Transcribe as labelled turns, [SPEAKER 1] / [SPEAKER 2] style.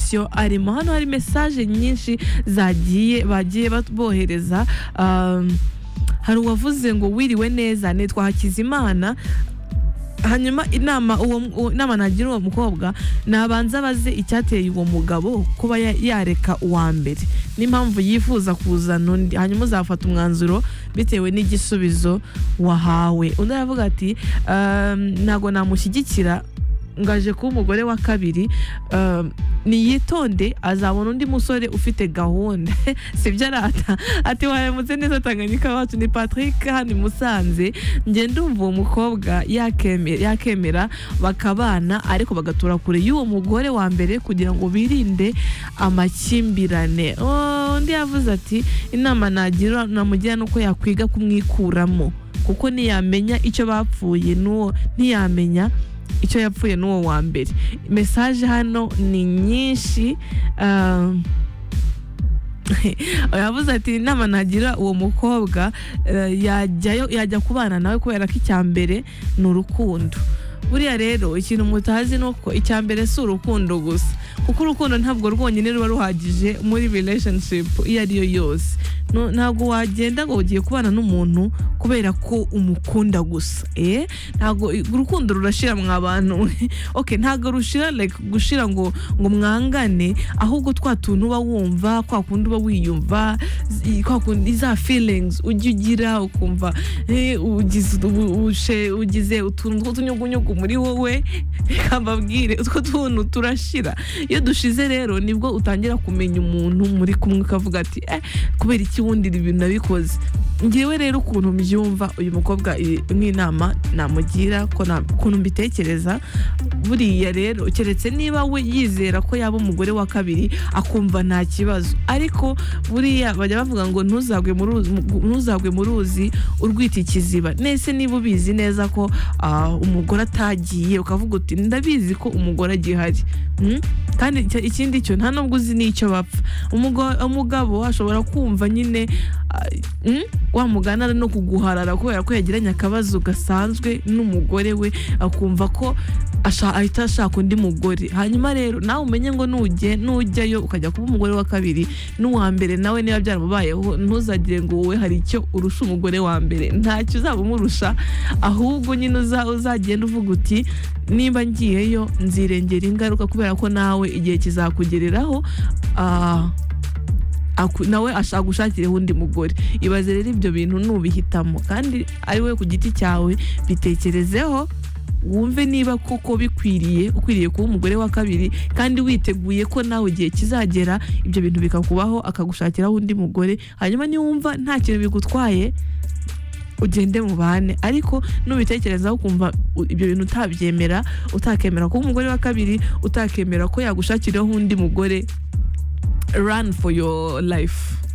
[SPEAKER 1] komisiyo arimo hano hari mesaje nyinshi zagiye bagiye bohereza um, hari uwavuze ngo wiriwe neza nitwa hakizimana hanyuma inama uwo inama nagira uwo mukobwa nabanza abaze icyateye uwo mugabo kuba yareka uwa mbere n'impamvu yifuza kuzana undi hanyuma uzafata umwanzuro bitewe n'igisubizo wahawe undi aravuga ati ntabwo namushyigikira ngaje kuba umugore wa kabiri niyitonde azabona undi musore ufite gahunda sibyo arata ati waremutse neza tanganyika wacu ni patrick hano musanze njye ndumva uwo mukobwa yakemera bakabana ariko bagatura kure y'uwo mugore wa mbere kugira ngo birinde amakimbirane undi yavuze ati inama nagira namugira nuko yakwiga kumwikuramo kuko ntiyamenya icyo bapfuye n'uwo ntiyamenya icyo yapfuye n'uwo wa mbere mesaje hano ni nyinshi yavuze ati inama nagira uwo mukobwa yajya kubana nawe kubera ko icya mbere ni urukundo buriya rero ikintu mutazi ni uko icya mbere si urukundo gusa kuko urukundo ntabwo rwonyine ruba ruhagije muri relationship iyo ariyo yose ntabwo wagenda ngo ugiye kubana n'umuntu kubera ko umukunda gusa ntabwo urukundo rurashira mwa bantu oke ntabwo rushira gushira ngo ngo mwangane ahubwo twa tuntu uba wumva kwa kundi uba wiyumva kwa kundi za feelings ujya ugira ukumva ugize utuntu tw'utunyugunyugu muri wowe reka mbabwire utwo tuntu turashira iyo dushize rero nibwo utangira kumenya umuntu muri kumwe ukavuga ati kubera iki ubundi ibintu nabikoze ngewe rero ukuntu mbyumva uyu mukobwa nk'inama namugira ukuntu mbitekereza buriya rero keretse niba we yizera ko yaba umugore wa kabiri akumva nta kibazo ariko buriya bajya bavuga ngo ntuzagwe mu ruzi urwita ikiziba nese niba ubizi neza ko umugore atagiye ukavuga uti ndabizi ko umugore agihari kandi ikindi cyo nta nubwo uzi n'icyo bapfa umugabo ashobora kumva nyine wa mugana no kuguharara kubera ko yagiranye akabazo gasanzwe n'umugore we akumva ko ahita ashaka undi mugore hanyuma rero nawe umenye ngo nujyayo ukajya kuba umugore wa kabiri n'uwa mbere nawe niba byaramubayeho ntuzagire ngo wowe hari icyo urusha umugore wa mbere ntacyo uzaba umurusha ahubwo nyine uzagenda uvuga uti niba ngiyeyo nzirengera ingaruka kubera ko nawe igihe kizakugereraho nawe ashaka gushakiraho undi mugore ibaze rero ibyo bintu nubihitamo kandi ari we ku giti cyawe bitekerezeho wumve niba koko bikwiriye ukwiriye kuba umugore wa kabiri kandi witeguye ko nawe igihe kizagera ibyo bintu bikakubaho akagushakiraho undi mugore hanyuma niwumva nta kintu bigutwaye ugende mu bane ariko nubitekerezaho ukumva ibyo bintu utabyemera utakemera ko umugore wa kabiri utakemera ko yagushakiraho undi mugore run for your life